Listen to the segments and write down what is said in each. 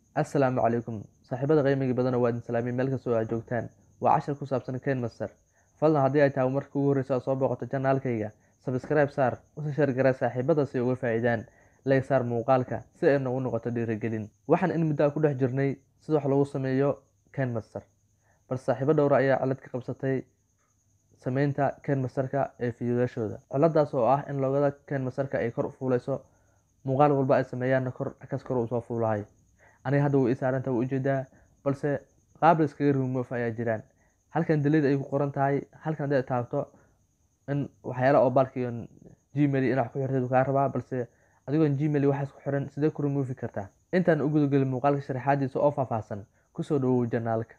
assalaamu calaykum saaxiibada qiimiga badana waa idin salaamiye meel kastoo aad joogtaan waa cashar ku saabsan ken master fadlan haddii ay tahay marka ugu horreysa aad soo booqato janaalkayga sabskribe saar usi sheergara saaxiibada si uga faa'iidaan leeg saar muuqaalka si ay nagu noqoto dhiirigelin waxaan in muddo a ku dhex jirnay sida wax lagu sameeyo ken master balse saaxiibo dhowra ayaa cilad ka qabsatay sameynta ken masterka ee fiidiyoyaashooda ciladaas oo ah in loogada ken masterka ay kor u fuuleyso muuqaal walba ay sameeyaanna kor kas kor uu soo fuulahay aniga hadda way isaaranta way ujeedaa balse qaab iskaga remove ayaa jiraan halkan delid ay ku qoran tahay halkan hadday taabto in waxyaala oo balkiyo gmail in wax ku xirtay kaa rabaa balse adigoon gmail waxaas ku xiran sidee ku removi kartaa intaan u gudagelin muuqaalka sharaxaadiisa oo faahfaahsan kusoo dhawow janaalka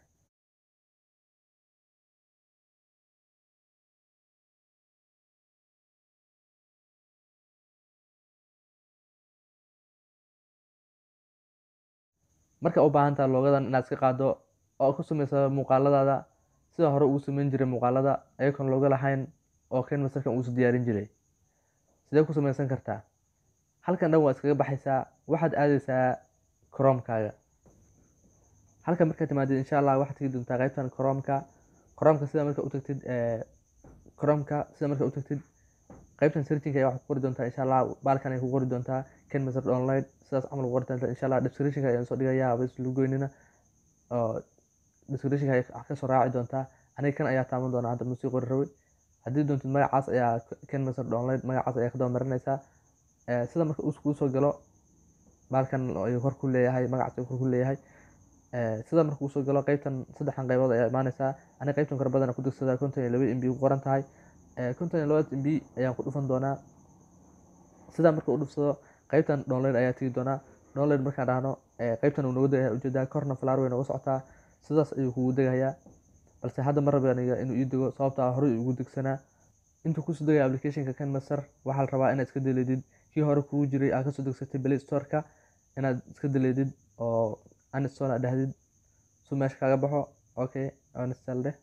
marka u baahan taha loogadan inaad iska qaado oo ku sameysa muuqaaladaada sida hore ugu sameyn jiray muuqaalada ayagoon looga lahayn oo ken masterkan uusu diyaarin jiray sidee ku sameysan kartaa halkan dhan waa iskaga baxaysaa waxaad aadeysaa cromkaaga halkan markaad timaadid insha allah waxaad tegi doontaa qeybtan cromka cromka sida marka utagtid cromka sida marka utagtid qeybtan searching ayaa waxaad ku qori doontaa insha allah baalkan ay ku qori doontaa ken master online sidaas camal ku qori doontaa insha allah descriptionka ayaan soo dhigayaa haba islu goynina oo descriptionka ayaa kasoo raaci doontaa aniga kan ayaa taaban doonaa hadda musii qori rabay haddii doontid magacaas ayaa ken master online magacaas ayaa kadaba marinaysaa sida marka uu kuu soo galo baalkan ayuu kor ku leeyahay magacaas ayuu kor ku leeyahay sida marka uu soo galo qeybtan saddexdan qaybood ayaa imaanaysaa aniga qeybtan kore badana ku degsadaa konton iyo laba mb ku qoran tahay konton iyo labada mb ayaan ku dhufan doonaa sidaa marka u dhufsado qeybtan download ayaa tegi doonaa download markaan dhahno qeybtan uu nooga degaya ujeedaa korna falaar way nooga socotaa sidaas ayuu kugu degayaa balse hadda ma raba aniga inuu ii dego sababtaa horey ugu degsanaa intuu kusoo degaya applicationka ken master waxaa la rabaa inaad iska deleedid kii hore kugu jiray aad kasoo degsatay play storeka inaad iska deleedid oo uninstall aad dhahdid su meesha kaaga baxo okay uninstall dheh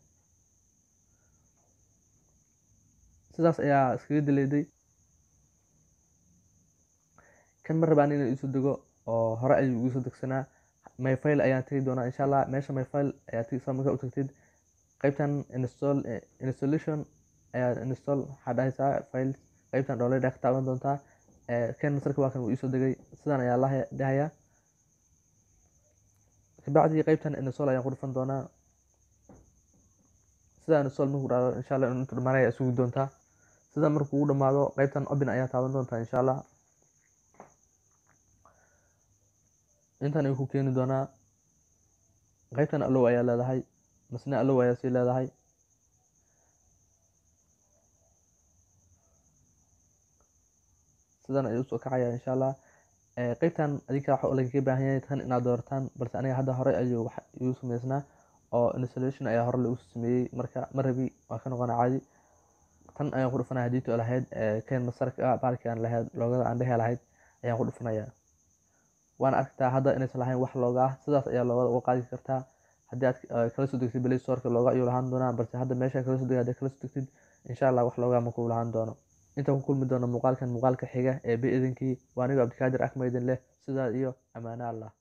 sidaas ayaa iskaga deleeday kan ma rabaan inaan iisoo dego oo hore ayuu igu soo degsanaa my file ayaan tegi doonaa insha allah meesha my file ayaa tgsa markaa u tagtid qeybtan install installation ayaa install waxaa dhahaysaa file qeybtan download ayaa ka taaban doontaa ken masterka waa kan uu iisoo degay sidan ayaa la dhahayaa kabacdii qeybtan install ayaan ku dhufan doonaa sida install markuu dhahdo insha allah intuu dhamaanay ayaa sugi doontaa sida markuu ugu dhamaado qeybtan open ayaa taaban doontaa insha allah intan ayuu ku keeni doonaa qeybtan allow ayaa leedahay masne allow ayaa sii leedahay sidan ayuu usoo kacaya insha allah qeybtan adinka waxa lagaga baahan yahay tan inaad doorataan balse aniga hadda hore ayuu wax igu sameysnaa oo installation ayaa hore lagu sameeyey marka ma rabi waa ka noqona caadi tan ayaan ku dhufanaya hadii to lahayd ken masarka baalki aan lahayd loogada aan dhehe lahayd ayaan ku dhufanaya waana aragtaa hadda inaysan lahayn wax looga ah sidaas ayaa loogada uga qaadi kartaa haddii aad kala soo degtid play storeka looga ayuu lahaan doonaa balse hadda meesha kala soo degay hadii kala soo degtid insha allah wax looga ma kuu lahaan doono intaan ku kulmi doono muuqaalkan muuqaalka xiga ee bi idinkii waa anigoo abdikaadir akma idin leh sidaa iyo ammaano allah